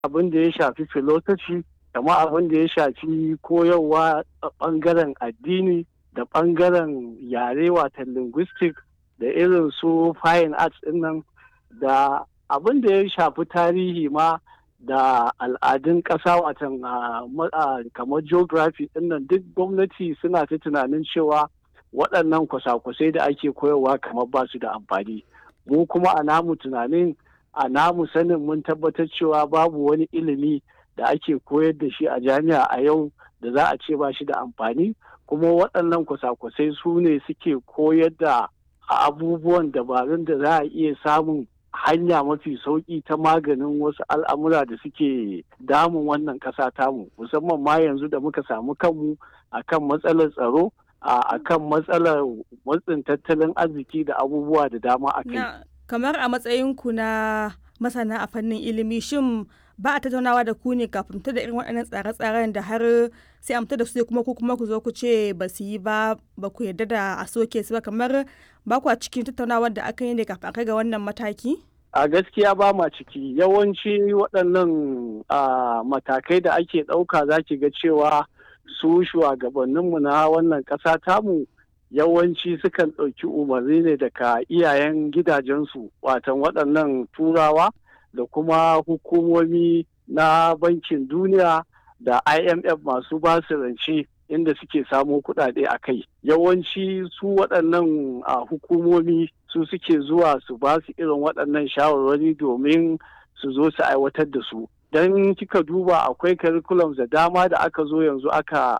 abin da ya shafi philosophy kamar abin da ya shafi koyarwa a ɓangaren addini da ɓangaren yare watan linguistic da irin su fine arts nan da abin da ya shafi tarihi ma da al'adun ƙasa watan kamar geography nan duk gwamnati suna ta tunanin cewa waɗannan kwasa-kwasai da ake koyarwa kamar ba su da amfani mu kuma a namu tunanin a namu sanin mun tabbatar cewa babu wani ilimi da ake koyar da shi a jami'a a yau da za a ce ba shi da amfani kuma waɗannan kwasa-kwasai su ne suke koyar da abubuwan dabarun da za a iya samun hanya mafi sauƙi ta maganin wasu al'amura da suke damun wannan ƙasa tamu musamman ma yanzu da muka samu kanmu akan matsalar tsaro a kan matsalar matsin tattalin arziki da abubuwa da dama a kai. kamar a matsayinku na masana a fannin ilimi shin ba a tattaunawa da ku ne kafin ta da irin waɗannan tsare-tsaren da har sai amta da su kuma ku kuma ku zo ku ce ba su yi ba ba ku yarda da a soke su ba kamar ba ku a cikin tattaunawar da aka yi ne kafin kai ga wannan mataki? A gaskiya ba ma ciki yawanci waɗannan matakai da ake ɗauka za ki ga cewa su shugabanninmu na wannan ƙasa tamu yawanci sukan ɗauki umarni ne daga iyayen gidajensu watan waɗannan turawa da kuma hukumomi na bankin duniya da imf masu basu rance inda suke samo kuɗaɗe a kai yawanci su waɗannan hukumomi su suke zuwa su ba su irin waɗannan shawarwari domin su zo su aiwatar da su don kika duba akwai curriculums da dama da aka zo yanzu aka